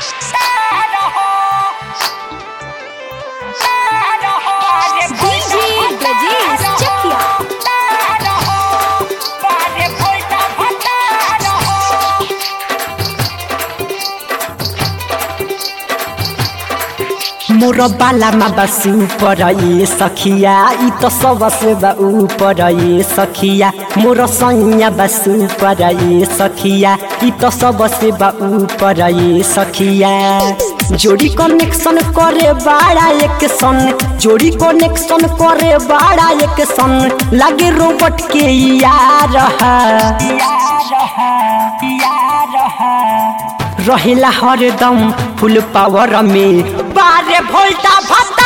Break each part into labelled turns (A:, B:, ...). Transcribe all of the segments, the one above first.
A: DJ Brajesh Chakia.
B: मोर बालामा बस ऊपर ये सखिया ई तो सबसे बा ऊपर ये सखिया मोर सैया बस ऊपर ये सखिया ई तो सबसे बा ऊपर ये सखिया जोड़ी कनेक्शन करे बाड़ा एक सन जोड़ी कनेक्शन करे बाड़ा एक सन लागे रोबोट के यार रहेला हरदम फुल पावर में बारे भोल्टा भत्ता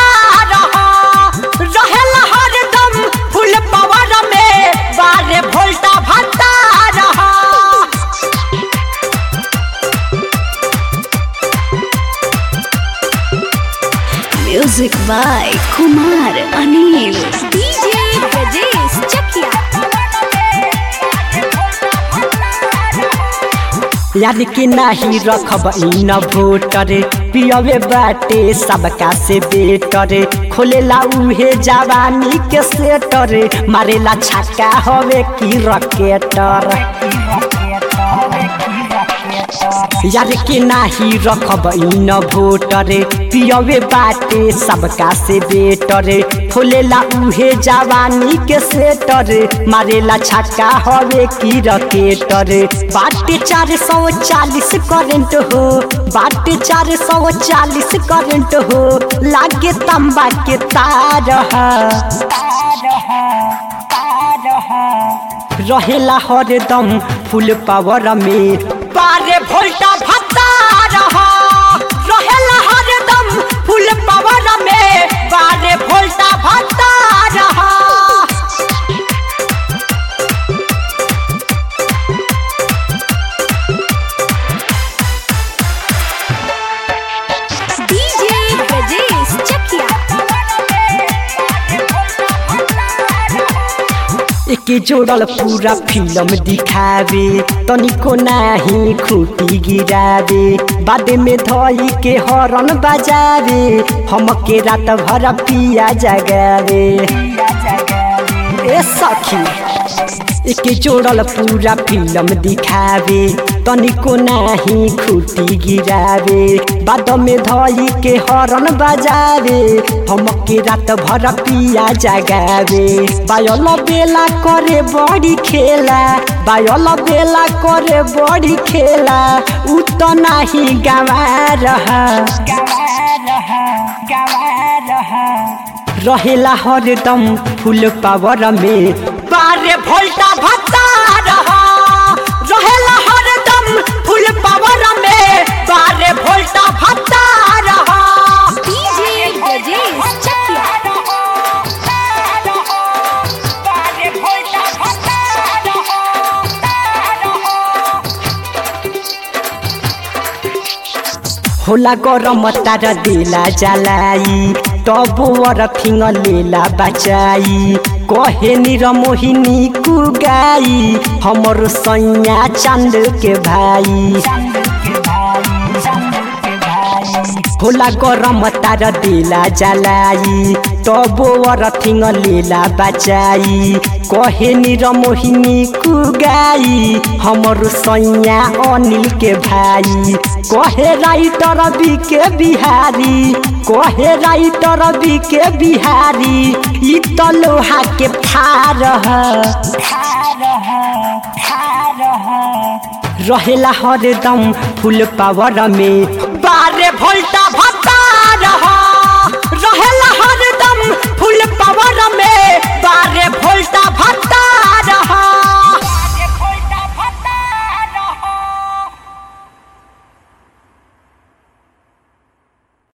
B: रहेला हरदम फुल पावर में बारे भोल्टा भत्ता
A: Music by Kumar Anil. DJ Brajesh Chakia.
B: याद के नाही रखब इन भोटर पियवे बाटे सबका से बेटर खोलेला उहे जवानी के सेटर मारेला छक्का हवे की रकेटर यार के नाही रखब इन भोटर पियवे बाटे सबका से बेटर खोलेला उहे जवानी के सेटर मारेला छक्का हवे की रकेटर बाटे चार सौ चालीस करेंट हो बाटे चार सौ चालीस करेंट हो लागे तंबा के तार रहेला हरदम फुल पावर में बारे भोल्टा भत्ता रहेला हरदम फुल पावर में बारे भोल्टा भत्ता
A: DJ Brajesh Chakia.
B: एके जोड़ल पूरा फिल्म दिखावे तनिको नाही खूटी गिरावे बादे में धई के हरन बजावे हमके रात भर पिया जगावे ए सखी एके जोड़ल पूरा फिल्म दिखावे तनिको नाही खूटी गिरावे बाद में धई के हरन बजावे हमके रात भर पिया जगावे बायल बेला करे बड़ी खेला बायल बेला करे बड़ी खेला उ तो नाही गवा रहा रहेला हरदम फुल पावर में बारे भोल्टा भत्ता रहेला हरदम फुल पावर में बारे भोल्टा भत्ता
A: DJ Brajesh Chakia.
B: होला गरम तार देला जलाई तब वर फिङ लेला बचाई कहे निर मोहिनी कुगाई हमर सैया चांद के भाई होला गरम तार देला जलाई तब वर थिङ लेला बचाई कहे निर मोहिनी कुगाई हमर सैया अनिल के भाई कहे राइटर बी के बिहारी कहे राइटर बी के बिहारी ई त लोहा के फार रहेला हरदम फुल पावर में बारे